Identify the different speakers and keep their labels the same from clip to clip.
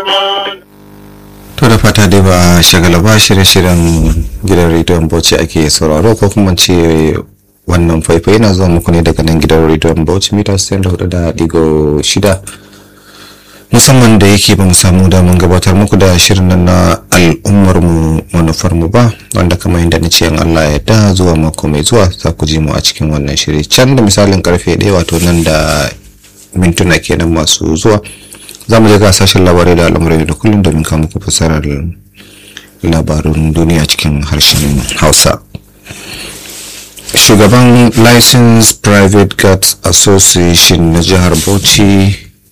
Speaker 1: to da fata dai ba shagala ba shirye-shiryen gidan rediyon bauchi ake sauraro ko kuma ce wannan faifai na zuwa muku ne daga nan gidan rediyon bauchi mita 64 da digo shida musamman da yake ba mu samu damar gabatar muku da shirin nan na al'ummar mu manufar mu ba wanda kamar yadda na ce in Allah ya da zuwa mako mai zuwa za ku ji mu a cikin wannan shiri can da misalin karfe ɗaya wato nan da mintuna kenan masu zuwa za mu je ga sashen labarai da al'amuran da kullum domin kawo muku fasarar labarun duniya cikin harshen hausa shugaban license private guards association na jihar bauchi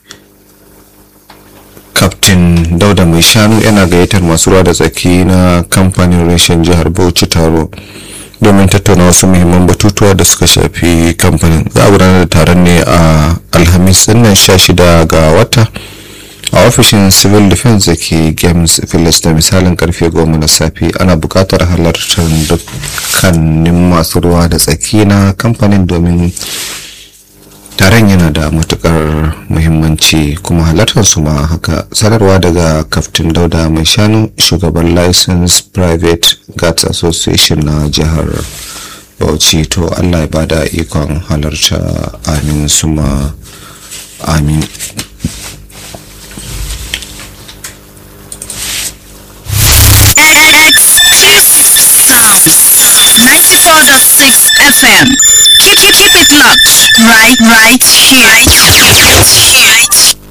Speaker 1: Captain Dauda Mai Shanu yana gayyatar masu ruwa da tsaki na kamfanin reshen jihar Bauchi taro domin tattauna wasu muhimman batutuwa da suka shafi kamfanin. Za a gudanar da taron ne a Alhamis dinnan 16 ga wata a ofishin Civil Defense da ke Games Village da misalin karfe 10 na safe ana buƙatar halartar dukkanin masu ruwa da tsaki na kamfanin domin taron yana da matukar muhimmanci kuma halartar su ma haka sanarwa daga kaftin dauda mai shanu shugaban license private guards association na jihar bauchi to allah ya bada ikon halarta amin suma amin
Speaker 2: Sound 94.6 FM. Keep, keep, keep it locked. Right, right here. Right, here.